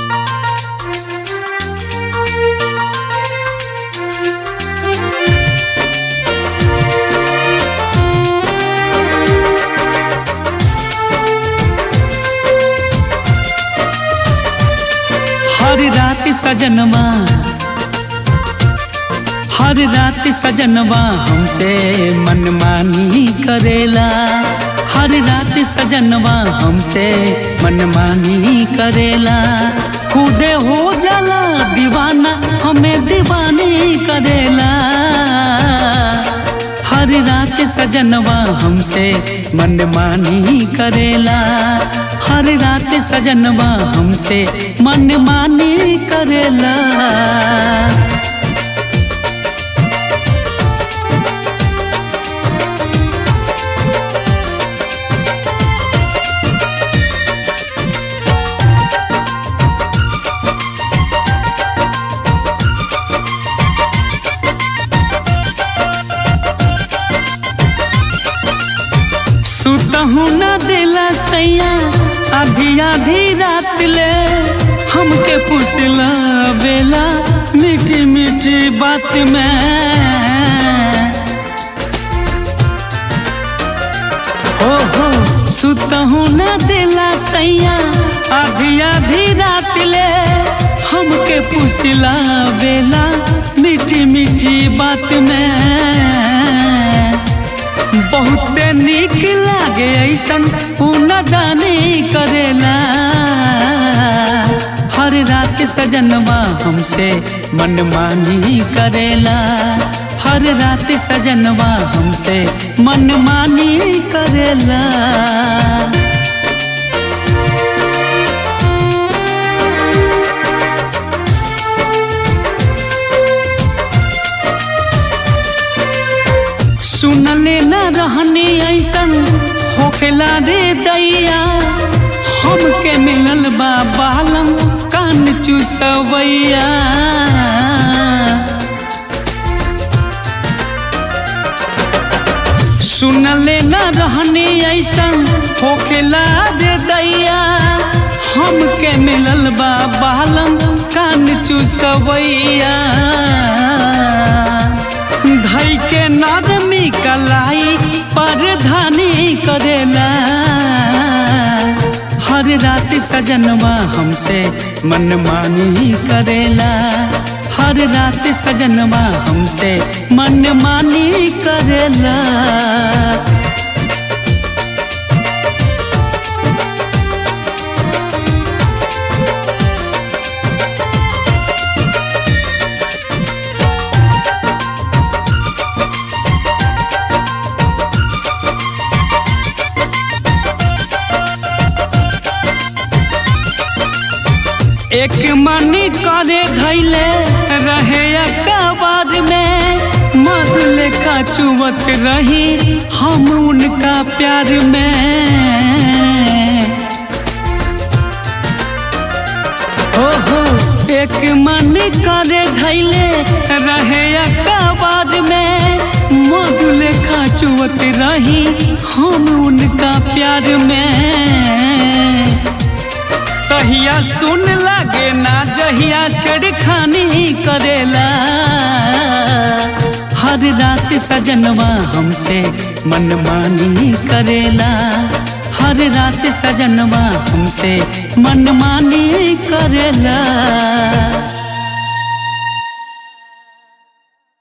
हर रात सजनवा हर रात सजनवा हमसे मनमानी करेला हर रात सजनवा हमसे मनमानी करेला खुदे हो जाला दीवाना हमें दीवानी करेला हर रात सजनवा हमसे मनमानी करेला हर रात सजनवा हमसे मनमानी करेला सुतहू न दिला सैया आधी आधी रात ले हमके पुसला बेला मीठी मीठी बात में हो हो सुतहू न दिला सैया आधी आधी रात ले हमके पुसला बेला मीठी मीठी बात में बहुते निक लागे ऐसन दानी करेला हर रात सजनवा हमसे मनमानी करेला हर रात सजनवा हमसे मनमानी करेला सुनले न रहनी ऐसन होखेला रे दैया हमके मिलल बा बालम कान चुसवैया सुनले न रहनी ऐसन होखेला रे दैया हमके मिलल बा बालम कान चुसवैया धई के नरमी कलाई परधानी करेला हर रात सजनवा हमसे मनमानी करेला हर रात सजनवा हमसे मनमानी करेला एक मनी करे धैले रहे अकबार में मध लेखा चुवत रही हम उनका प्यार में हो हो एक मन करे धैले रहे अकबार में मध लेखा चुवत रही हम उनका प्यार में तहिया सुन लागे ना जहिया छेड़खानी करेला हर रात सजनवा हमसे मनमानी करेला हर रात सजनवा हमसे मनमानी करेला